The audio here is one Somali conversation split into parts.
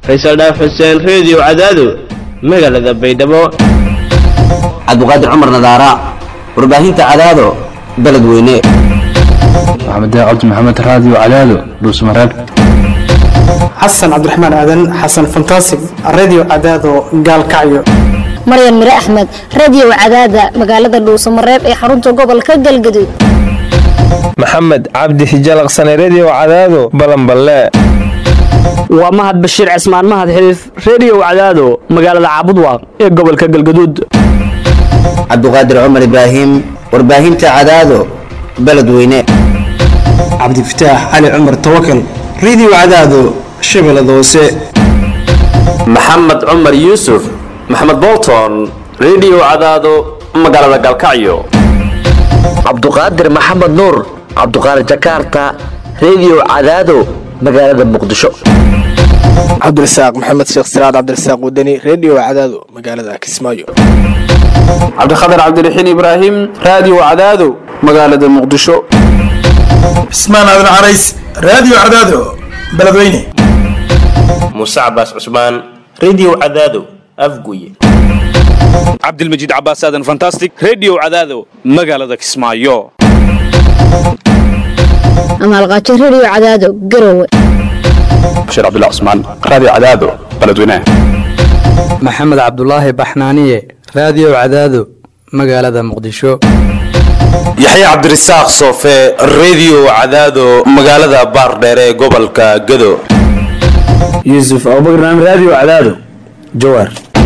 faysal dhaaf xuseen reediyo cadaado magaalada baydhabo cabdiqaadir cumar nadaara warbaahinta cadaado beledweyne maxamed cabdi maxamed raadiyo cadaado dhuusmareeb xasan cabdiraxmaan aadan xasan fantasig radio cadaado gaalkacyo maryan mire axmed radio cadaada magaalada dhuusamareeb ee xarunta gobolka galgaduud maxamed cabdi hijalaqsane redio cadaado balanballe waa mahad bashiir cismaan mahad xiliif reediyo cadaado magaalada caabudwaaq ee gobolka galgaduud cabdiqaadir cumar ibraahim warbaahinta cadaado beledweyne cabdifataax cali cumar tawakal radio cadaado shabeellada hoose maxamed cumar yuusuf maxamed bolton redio cadaado magaalada galkacyo cabduqaadir maxamed nuur cabduqaadir jakarta redio cadaado magaalada muqdisho cabdirasaaq maxamed sheekh siraad cabdirasaaq wadani redio cadaado magaalada kismaayo cabdikhatar cabdiraxiin ibraahim raadiyo cadaado magaalada muqdisho cismaan aadan carays raadiyo cadaado beledweyne muuse cabaas cusmaan redio cadaado afguye cabdilmajiid cabaas aadan fantastic redio cadaado magaalada kismaayo amaalqaajo redio cadaado garowe bashiir cabdilla cusmaan raadiyo cadaado beledweyne maxamed cabdulaahi baxnaaniye raadiyo cadaado magaalada muqdisho yaxya cabdirasaaq soofe redio cadaado magaalada baardheere ee gobolka gado yuusuf abubakar raadiyo cadaado jawaar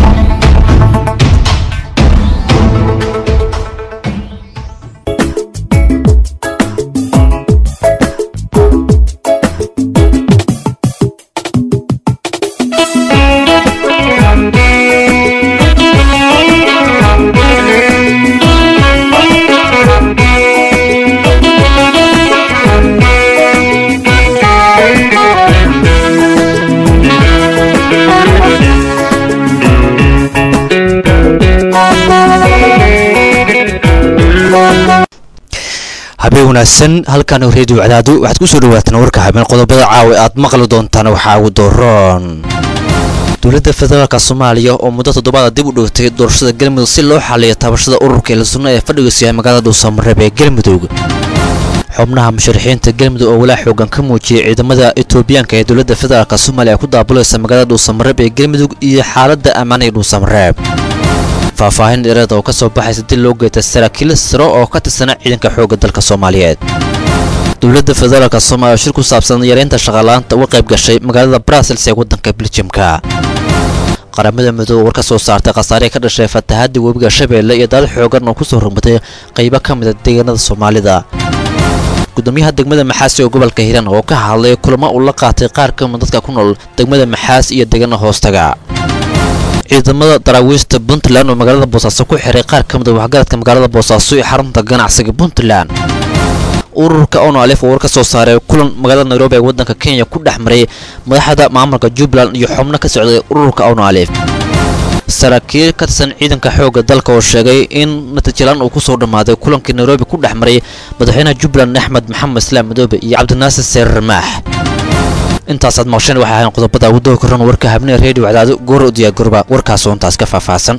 habeen wanaagsan halkan reediyo cadaado waxaad ku soo dhawaataan warka habeen qodobada caawa aad maqli doontaan waxaa ugu dooron dowladda federaalk soomaaliya oo muddo toddobaada dib u dhigtay doorashada galmudug si loo xaliyo taabashada ururka eelasunna ee fadhigiisu yahay magaalada dhuusamareeb ee galmudug xubnaha musharaxiinta galmudug oo walaa xoogan ka muujiyay ciidamada etoobiyaanka ee dowladda federaalk soomaaliya ee ku daabulaysa magaalada dhuusamareeb ee galmudug iyo xaaladda ammaan ee dhuusamareeb faahfaahin dheereed oo ka soo baxaysa dil loo geeta saraakiil saro oo ka tirsana ciidanka xoogga dalka soomaaliyeed dowladda federaalk soomaaliya shir ku saabsan yareynta shaqaalaanta uga qayb gashay magaalada brasels ee waddanka beljimka qaramada midoobe war ka soo saartay khasaarihii ka dhashay fatahaadda webiga shabeelle iyo daad xoogan oo ku soo rogmatay qaybo ka mida deegaanada soomaalida gudoomiyaha degmada maxaas ee gobolka hiiraan oo ka hadlay kulamo uu la qaatay qaar ka mid dadka ku nool degmada maxaas iyo deegaana hoostaga ciidamada daraawiista puntland oo magaalada boosaaso ku xiray qaar ka mid a waxgaradka magaalada boosaaso ee xarunta ganacsiga puntland ururka ono alif oo war ka soo saaray kulan magaalada nairobi ee waddanka kenya ku dhex maray madaxda maamulka jubbaland iyo xubno ka socday ururka ono alif saraakiil ka tirsan ciidanka xoogga dalka oo sheegay in natiijalaan uu ku soo dhammaaday kulankii nairobi ku dhex maray madaxweynaha jubbaland axmed maxamed islaam madoobe iyo cabdinaasir seerar maax intaasaad maqsheen waxay ahayn qodobada ugu doo koran warka habnee reediyo cadaado goor u diyaargarooba warkaasoo intaas ka faahfaahsan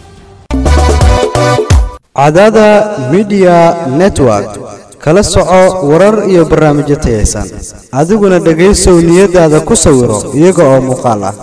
cadaada midiya network kala soco warar iyo barnaamijyo tayaysan adiguna dhegaysow niyadaada ku sawiro iyaga oo muuqaal ah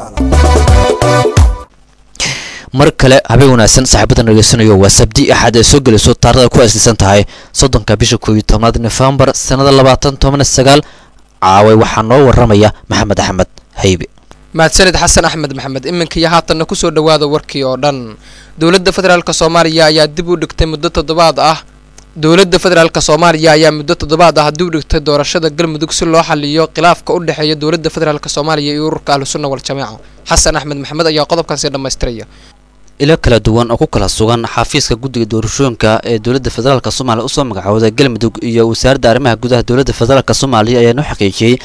mar kale habeen wanaagsan saaxiibadan dhegeysanayo waa sabdi axad ee soo gelayso taarikhda ku aslisan tahay soddonka bisha koob iyo tobnaad nofembar sannada labaatan toban sagaal caaway waxaa noo waramaya maxamed axmed haybe mahadsanid xasan axmed maxamed iminka iyo haatanna kusoo dhowaada warkii oo dhan dowladda federaalk soomaaliya ayaa dib u dhigtay muddo toddobaad ah dowladda federaalk soomaaliya ayaa muddo toddobaad ah dib u dhigtay doorashada galmudug si loo xaliyo khilaafka u dhexeeya dowladda federaalk soomaaliya iyo ururka ahlusunna waljamaaca xasan axmed maxamed ayaa qodobkaasi dhammaystiraya ilo kala duwan oo ku kala sugan xafiiska guddiga doorashooyinka ee dowladda federaalk soomaaliya usoo magacooday galmudug iyo wasaaradda arrimaha gudaha dowladda federaalk soomaaliya ayaa noo xaqiijiyey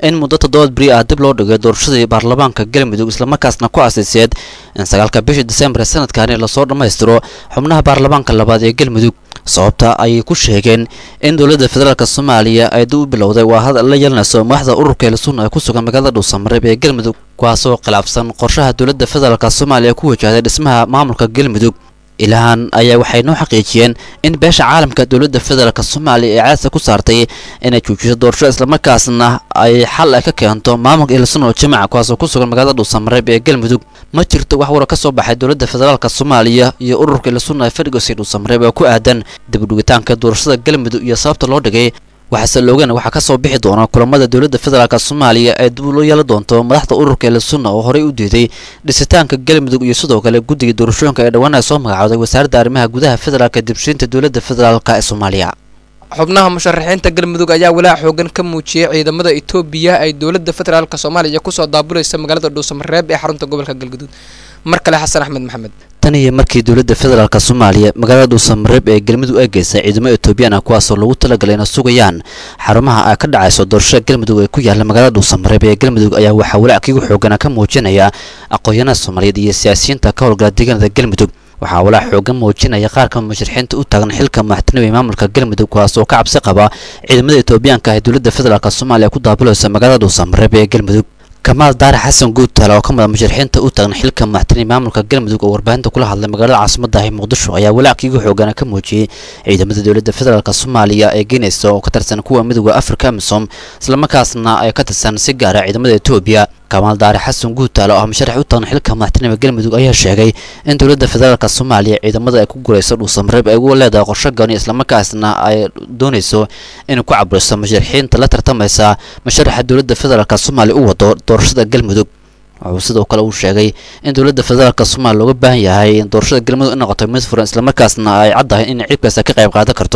in muddo toddobaad beri ah dib loo dhigay doorashadii baarlamaanka galmudug islamarkaasna ku aasayseed in sagaalka bishii disembar sanadkani lasoo dhammaystiro xubnaha baarlamaanka labaad ee galmudug sababta ayay ku sheegeen in dowladda federaalk soomaaliya ay dib u bilowday waa hadal la yeelanayso madaxda ururka eelasunna ee ku sugan magaalada dhuusamareeb ee galmudug kuwaasoo khilaafsan qorshaha dowladda federaalk soomaaliya ku wajahday dhismaha maamulka galmudug ilahan ayaa waxay noo xaqiijiyeen in beesha caalamka dowladda federaalk soomaaliya ee caadsa ku saartay inay joojiso doorasho islamarkaasna ay xal ay ka keento maamulka eelasun oo jamaca kuwaasoo ku sugan magaalada dhuusamareeb ee galmudug ma jirto wax wara ka soo baxay dowladda federaalk soomaaliya iyo ururka eelasunna ee fadhigosi dhuusamareeb oo ku aadan dibudhigitaanka doorashada galmudug iyo sababta loo dhigay waxaase loogana waxaa ka soo bixi doona kulamada dowladda federaalk soomaaliya ee dib loo yeelan doonto madaxda ururka eelasunna oo horey u diiday dhisitaanka galmudug iyo sidoo kale guddiga doorashooyinka ee dhowaan ay soo magacooday wasaaradda arrimaha gudaha federaalk dibshiinta dowladda federaalk ee soomaaliya xubnaha musharaxiinta galmudug ayaa walaac xoogan ka muujiyey ciidamada etoobiya ay dowladda federaalk soomaaliya kusoo daabulaysa magaalada dhuusamareeb ee xarunta gobolka galguduud mar kale xasan axmed maxamed tan iyo markii dowladda federaalk soomaaliya magaalada dhuusamareeb ee galmudug ay geysay ciidamo etoobiyaan ah kuwaasoo lagu talagalay inay sugayaan xarumaha ay ka dhacayso doorashada galmudug ee ku yaala magaalada dhuusamareeb ee galmudug ayaa waxaa walaac kiigu xoogana ka muujinaya aqoon-yahanada soomaaliyeed iyo siyaasiyiinta ka howlgala deegaanada galmudug waxaa walaac xoogan muujinaya qaar ka musharaxiinta u taagan xilka madaxtinimo ee maamulka galmudug kuwaas oo ka cabsi qaba ciidamada etoobiyaanka ah ee dowladda federaalk soomaaliya ku daabulaysa magaalada dhuusamareeb ee galmudug kamaal daare xasan guudtaale oo ka mid a musharaxiinta u taagan xilka madaxtinimo maamulka galmudug oo warbaahinta kula hadlay magaalada caasimada ah ee muqdisho ayaa walaaciigu xoogana ka muujiyey ciidamada dowladda federaalk soomaaliya ee geynaysa oo ka tirsan kuwa midooda afrika amisom islamarkaasna ay ka tirsan si gaara ciidamada etoobiya kamaal daare xasan guudtaale oo ah musharax u taagan xilka madaxtinimo galmudug ayaa sheegay in dowladda federaalk soomaaliya ciidamada ay ku gurayso dhuusamareeb ay ugu leedahay qorsho gooni islamarkaasna ay doonayso inay ku caburiso musharaxiinta la tartamaysa musharaxa dowladda federaalk soomaaliya u wado doorashada galmudug wuxuu sidoo kale uu sheegay in dowladda federaalk soomaaliya looga baahan yahay in doorashada galmudug ay noqoto mid furan islamarkaasna ay caddahay in ciibkaas ka qayb qaadan karto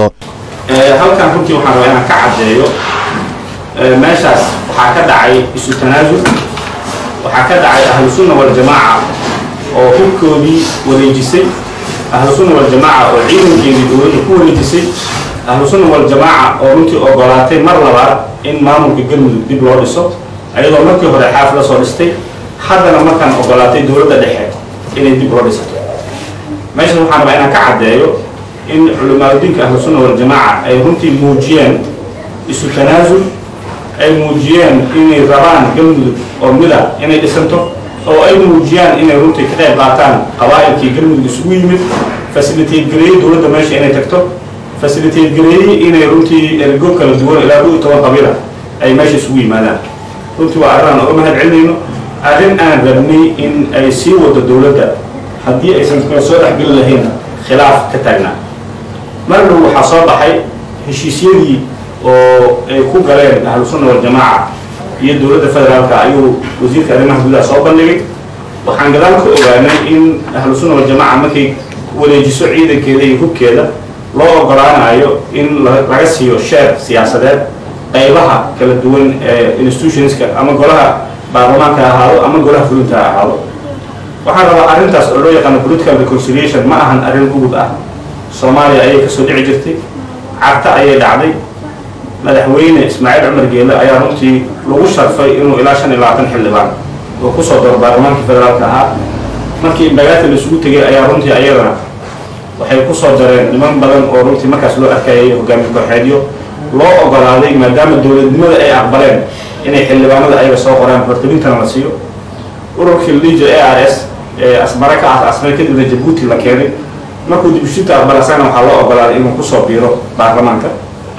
halkan runtii waxaan rabaa inaan ka caddeeyo meeshaas waxaa ka dhacay isu tanaasul waxaa ka dhacay ahlu sunna waljamaaca oo hubkoodii wareejisay ahlu sunna waljamaaca oo ciidankeedii dowladda ku wareejisay ahlu sunna waljamaaca oo runtii ogolaatay mar labaad in maamulka galmudug dib loo dhiso ayadoo markii hore xaaf la soo dhistay haddana markaan ogolaatay dowladda dhexe inay dib loo dhisato meeshan waxaan rabaa inaan ka caddeeyo in culimaadudiinka ahlu sunna waljamaaca ay runtii muujiyeen isu tanaasul ay muujiyeen inay rabaan galmudug oo mida inay dhisanto oo ay muujiyaan inay runtii ka qayb qaataan qabaa'ilkii galmudug isugu yimid fasilitayt gareeyey dowladda meesha inay tagto fasilitayt gareeyey inay runtii ergo kala duwan ilaa kow iyo toban qabiila ay meesha isugu yimaadaan runtii waa arrin aan uga mahad celinayno arrin aan rabnay in ay sii wado dowladda haddii aysan kala soo dhexgeli lahayn khilaaf ka taagnaa mar dhow waxaa soo baxay heshiisyadii oo ay ku galeen ahlu sunna waljamaaca iyo dowladda federaalka ayuu wasiirka arrimaha gudaha soo bandhigay waxaan gadaal ka ogaanay in ahlu sunna waljamaaca markay wareejiso ciidankeeda iyo hubkeeda loo ogolaanayo in laga siiyo sheer siyaasadeed qaybaha kala duwan ee institutionska ama golaha baarlamaanka ha ahaado ama golaha fulinta ha ahaado waxaan rabaa arrintaas oo loo yaqaano political reconciliation ma ahan arrin ugub ah soomaaliya ayay kasoo dhici jirtay carta ayay dhacday madaxweyne ismaaciil cumar geele ayaa runtii lagu sharfay inuu ilaa shan iyo labaatan xildhibaan oo kusoo daro baarlamaankii federaalka ahaa markii imbagaati la isugu tegay ayaa runtii ayadana waxay kusoo dareen niman badan oo runtii markaas loo arkayay hogaamiye kooxeedyo loo ogolaaday maadaama dowladnimada ay aqbaleen inay xildhibaanada ayaga soo qoraan hortabintana la siiyo ururkii lijo a r s ee asmare ka ah asmare kadibna jabuuti la keenay markuu dibushinta aqbalasana waxaa loo ogolaaday inuu kusoo biiro baarlamaanka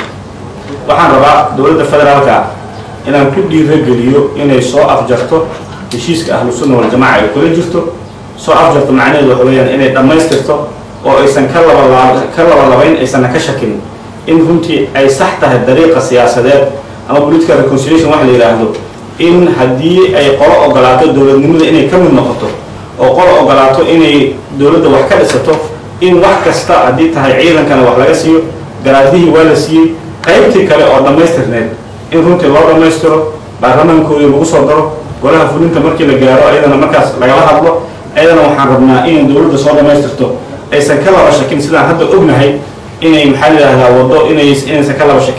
waxaan rabaa dowladda federaalka inaan ku dhiirageliyo inay soo afjarto heshiiska ahlu sunna waljamaaca ay kula jirto soo afjarto macnaheedu waxa weeyaan inay dhammaystirto oo aysan ka laba ka labalabayn aysanna ka shakin in runtii ay sax tahay dariiqa siyaasadeed ama political reconciliation waxa la yidhaahdo in haddii ay qolo ogolaato dowladnimada inay ka mid noqoto oo qolo ogolaato inay dowladda wax ka dhisato in wax kasta haddii tahay ciidankana wax laga siiyo garaadihii waa la siiyey qaybtii kale oo dhammaystirneed in runtii loo dhammaystiro baarlamaankoodii lagu soo daro golaha fulinta markii la gaaro ayadana markaas lagala hadlo ayadana waxaan rabnaa inay dowladda soo dhammaystirto aysan ka laba shakin sidaan hadda ognahay inay maxaa la yidhahdaa waddo inay inaysan ka laba shakin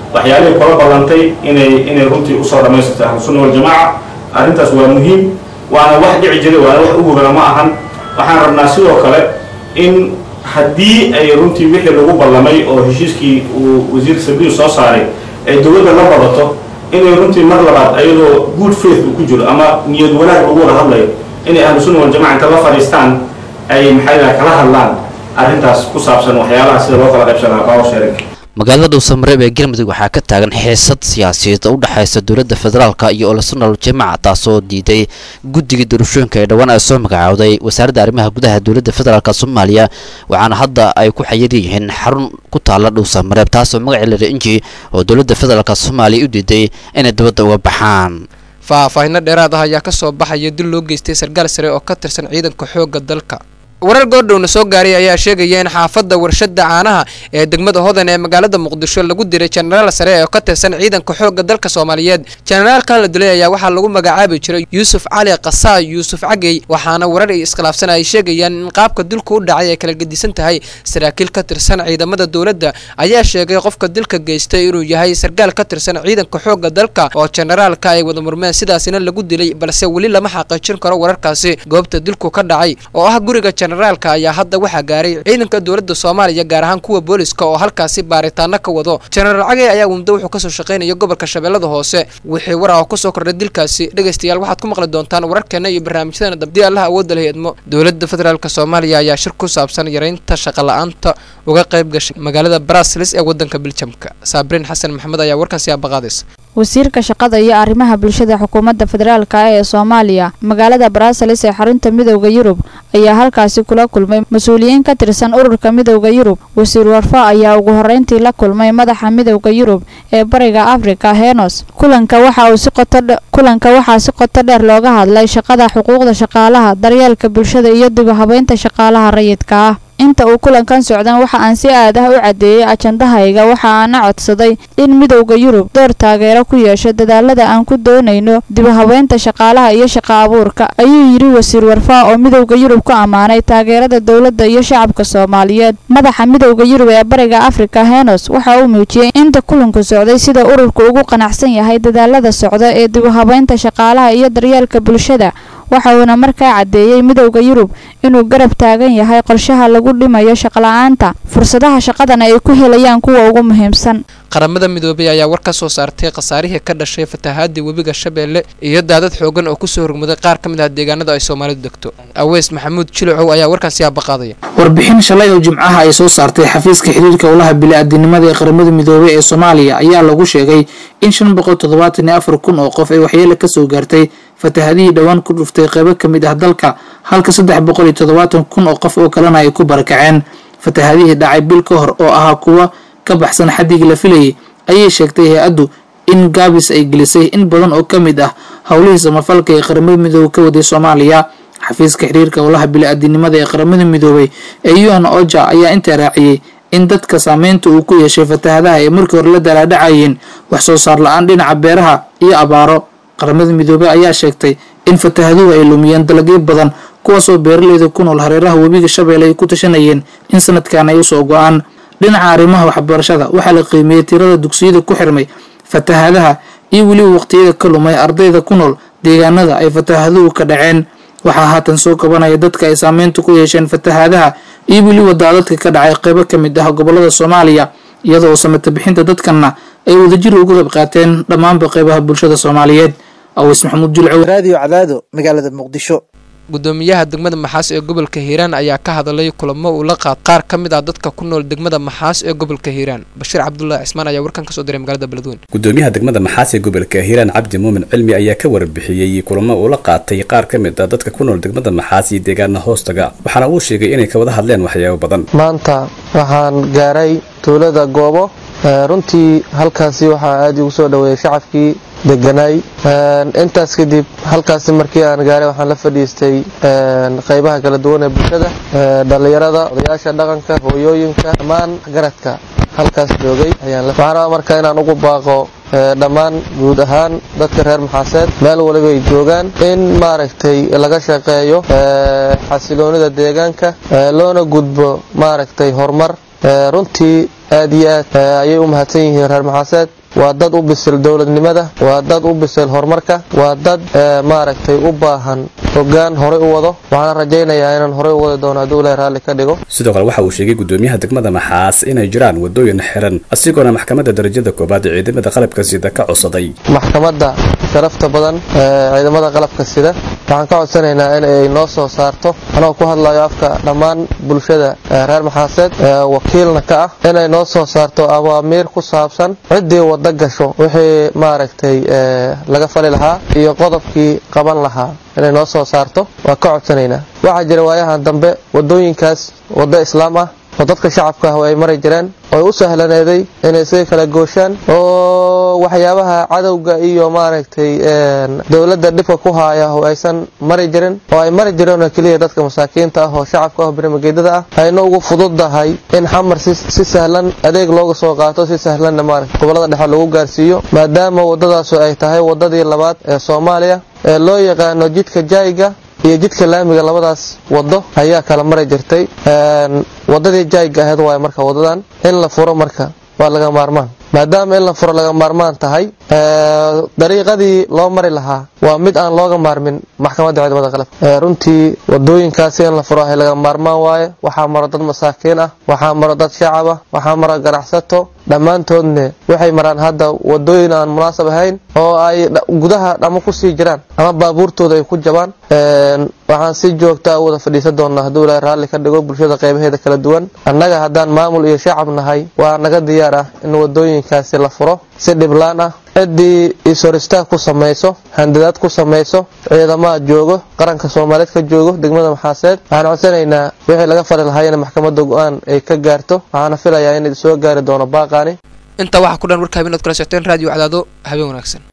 waxyaalihii kula ballantay inay inay runtii usoo dhammaystirto ahlusunna waljamaaca arrintaas waa muhiim waana wax dhici jiray waana wax ugubana ma ahan waxaan rabnaa sidoo kale in haddii ay runtii wixii lagu ballamay oo heshiiskii uu wasiir sabiil soo saaray ay dowladda la badato inay runtii mar labaad ayadoo good faith uu ku jiro ama niyad wanaag lagu wada hadlayo inay ahlu sunna waljamaca inta la fadhiistaan ay maxay kala hadlaan arrintaas ku saabsan waxyaalaha sida loo kala qaybsanaa power sharing magaalada dhuusamareeb ee galmudug waxaa ka taagan xiisad siyaasiyeed oo u dhexaysa dowladda federaalka iyo olasunal jamaca taasoo diiday guddiga doorashooyinka ee dhowaan ay soo magacaawday wasaaradda arrimaha gudaha dowladda federaalk soomaaliya waxaana hadda ay ku xayiran yihiin xarun ku taala dhuusamareeb taasoo magaceeda rinji oo dowladda federaalk soomaaliya u diiday inay dibadda uga baxaan faahfaahinno dheeraad ah ayaa ka soo baxaya dil loo geystay sarkaal sare oo ka tirsan ciidanka xoogga dalka warar goordhowna soo gaaray ayaa sheegaya in xaafadda warshada caanaha ee degmada hodan ee magaalada muqdisho lagu diray jenaraal sare oo ka tirsan ciidanka xoogga dalka soomaaliyeed jenaraalkan la dilay ayaa waxaa lagu magacaabi jiray yuusuf cali kasaa yuusuf cagey waxaana warar ay iskhilaafsan ay sheegayaan in qaabka dilku u dhacay ay kala gedisan tahay saraakiil ka tirsan ciidamada dowladda ayaa sheegay qofka dilka geystay inuu yahay sarkaal ka tirsan ciidanka xoogga dalka oo jenaraalka ay wada murmeen sidaasina lagu dilay balse weli lama xaqiijin karo wararkaasi goobta dilku ka dhacay oo ah guriga jenaraalka ayaa hadda waxaa gaaray ciidanka dowladda soomaaliya gaar ahaan kuwa booliska oo halkaasi baaritaano ka wado jenaraal cagey ayaa muddo wuxuu kasoo shaqaynaya gobolka shabeellada hoose wixii war ah oo kusoo kordhay dilkaasi dhegaystayaal waxaad ku maqli doontaan wararkeena iyo barnaamijyadana dabdii allaha awoodda la heedmo dowladda federaalk soomaaliya ayaa shir ku saabsan yareynta shaqola'aanta uga qayb gashay magaalada brasilis ee wadanka biljamka saabriin xasan maxamed ayaa warkaasi aabaqaadaysa wasiirka shaqada iyo arrimaha bulshada xukuumadda federaalk ee soomaaliya magaalada brasilis ee xarunta midowda yurub ayaa halkaasi kula kulmay mas-uuliyiin ka tirsan ururka midowda yurub wasiir warfa ayaa ugu horreyntii la kulmay madaxa midowda yurub ee bariga afrika henos kulanka waxa uu si qoto kulanka waxaa si qoto dheer looga hadlay shaqada xuquuqda shaqaalaha daryeelka bulshada iyo dib u habeynta shaqaalaha rayidka ah inta uu kulankan socdan waxa aan si aad ah u caddeeyey ajandahayga waxa aana codsaday in midowda yurub door taageero ku yeesho dadaalada aan ku doonayno dib u habeynta shaqaalaha iyo shaqa abuurka ayuu yidhi wasiir warfaa oo midowda yurub ku ammaanay taageerada dowladda iyo shacabka soomaaliyeed madaxa midowda yurub ee bariga afrika henos waxa uu muujiyey inta kulanku socday sida ururku ugu qanacsan yahay dadaalada socda ee dib u habeynta shaqaalaha iyo daryeelka bulshada waxa uuna markaa caddeeyey midowda yurub inuu garab taagan yahay qorshaha lagu dhimayo shaqla-aanta fursadaha shaqadana ay ku helayaan kuwa ugu muhiimsan qaramada midoobay ayaa war ka soo saartay khasaarihii ka dhashay fatahaadii webiga shabeelle iyo daadad xoogan oo kusoo hormuday qaar ka mid ah deegaanada ay soomaalidu degto aweys maxamuud jilucow ayaa warkaasi aabaqaadaya warbixin shalay oo jimcaha ay soo saartay xafiiska xiriirka howlaha bili-aadinimada ee qaramada midoobay ee soomaaliya ayaa lagu sheegay in shan boqol toddobaatan iyo afar kun oo qof ay waxyeele kasoo gaartay fatahadihii dhowaan ku dhuftay qeybo ka mid ah dalka halka saddex boqol iyo toddobaatan kun oo qof oo kalena ay ku barakaceen fatahadihii dhacay bil ka hor oo ahaa kuwa ka baxsan xaddigii la filayay ayay sheegtay hay-addu in gaabis ay gelisay in badan oo ka mid ah howlihii samafalka ee qaramada midoobey ka waday soomaaliya xafiiska xiriirka howlaha bili-aadinimada ee qaramada midoobey ee un oja ayaa intaa raaciyey in dadka saameynta uu ku yeeshay fatahadaha ay markii hore la dalaadhacayeen wax soo saar la-aan dhinaca beeraha iyo abaaro qaramada midoobey ayaa sheegtay in fatahaduhu ay lumiyeen dalagyo badan kuwaasoo beeraleyda ku nool hareeraha webiga shabeelle ay ku tashanayeen in sanadkan ay usoo go-aan dhinaca arrimaha waxbarashada waxaa la qiimeeyey tirada dugsiyada ku xirmay fatahadaha iyo weliba waqtiyada ka lumay ardayda ku nool deegaanada ay fatahaduhu ka dhaceen waxaa haatan soo kabanaya dadka ay saameynta ku yeesheen fatahaadaha iyo weliba daadadka ka dhacay qeybo ka mid ah gobolada soomaaliya iyadoo samata bixinta dadkanna ay wadajir uga qayb qaateen dhammaanba qeybaha bulshada soomaaliyeed aweys maxamuud julcow raadiyo cadaado magaalada muqdisho gudoomiyaha degmada maxaas ee gobolka hiiraan ayaa ka hadlay kulamo uu la qaad qaar ka mid ah dadka ku nool degmada maxaas ee gobolka hiiraan bashiir cabdulaahi cismaan ayaa warkan kasoo diray magaalada beledweyne gudoomiyaha degmada maxaas ee gobolka hiiraan cabdi muumin cilmi ayaa ka warbixiyey kulamo uu la qaatay qaar ka mid ah dadka ku nool degmada maxaas iyo deegaana hoostaga waxaana uu sheegay inay ka wada hadleen waxyaabo badan maanta waxaan gaaray tuulada goobo runtii halkaasi waxaa aad igu soo dhoweeyey shacabkii deganaay intaas kadib halkaasi markii aan gaaray waxaan la fadhiistay qaybaha kala duwan ee bulshada dhallinyarada odayaasha dhaqanka hooyooyinka dhammaan garadka halkaas joogay waxaan rabaa marka inaan ugu baaqo dhammaan guud ahaan dadka reer maxaaseed meel waliba ay joogaan in maaragtay laga shaqeeyo xasiloonida deegaanka loona gudbo maaragtay horumar runtii aad iyo aad ayay u mahadsan yihiin reer maxaaseed waa dad u bisil dowladnimada waa dad u bisil horumarka waa dad maaragtay u baahan hogaan horey u wado waxaana rajaynayaa inaan horey u wadi doono hadduu ilahay raalli ka dhigo sidoo kale waxa uu sheegay gudoomiyaha degmada maxaas inay jiraan wadooyin xiran asigoona maxkamadda darajada koobaad ee ciidamada qalabka sida ka codsaday maxkamadda sharafta badan ee ciidamada qalabka sida waxaan ka codsanaynaa in ay noo soo saarto anoo ku hadlayo afka dhammaan bulshada reer maxaaseed wakiilna ka ah inay noo soo saarto awaamiir ku saabsan ciddii wada gasho wixii maaragtay laga fali lahaa iyo qodobkii qaban lahaa inay noo soo saarto waa ka codsanaynaa waxaa jira waayahan dambe wadooyinkaas waddo islaam ah oo dadka shacabka ah ay mari jireen oo u sahlaneeday inay isaga kala gooshaan oo waxyaabaha cadowga iyo maaragtay dowladda dhibka ku haaya oo aysan mari jirin oo ay mari jireen oo keliya dadka masaakiinta ah oo shacabka ah birmageedada ah ayna ugu fududahay in xamar si sahlan adeeg looga soo qaato si sahlanna maaragtay gobolada dhexe lagu gaarsiiyo maadaama waddadaasu ay tahay waddadii labaad ee soomaaliya ee loo yaqaano jidka jaayiga iyo jidka laamiga labadaas wado ayaa kala mari jirtay wadadii jaayga ahayd waay marka wadadan in la furo marka waa laga maarmaan maadaama in la furo laga maarmaan tahay dariiqadii loo mari lahaa waa mid aan looga maarmin maxkamadda ciidamada qalabka runtii wadooyinkaasi in la furo ahay laga maarmaan waaye waxaa maro dad masaakiin ah waxaa maro dad shacab ah waxaa maro ganacsato dhammaantoodne waxay maraan hadda wadooyin aan munaasab ahayn oo ay gudaha dhamo kusii jiraan ama baabuurtooda ay ku jabaan waxaan si joogta u wada fadhiisan doonaa hadduu ilaahay raalli ka dhigo bulshada qaybaheeda kala duwan annaga haddaan maamul iyo shacab nahay waa naga diyaar ah in wadooyinkaasi la furo si dhiblaan ah ciddii ishoristaag ku samayso handadaad ku samayso ciidamaha joogo qaranka soomaaliyeed ka joogo degmada maxaaseed waxaan codsanaynaa wixii laga fali lahaa in maxkamadda go-aan ay ka gaarto waxaana filayaa in soo gaari doono baaqaani intaa waxaa ku dhan warka habeen ood kala socoteen raadiyo cadaado habeen wanaagsan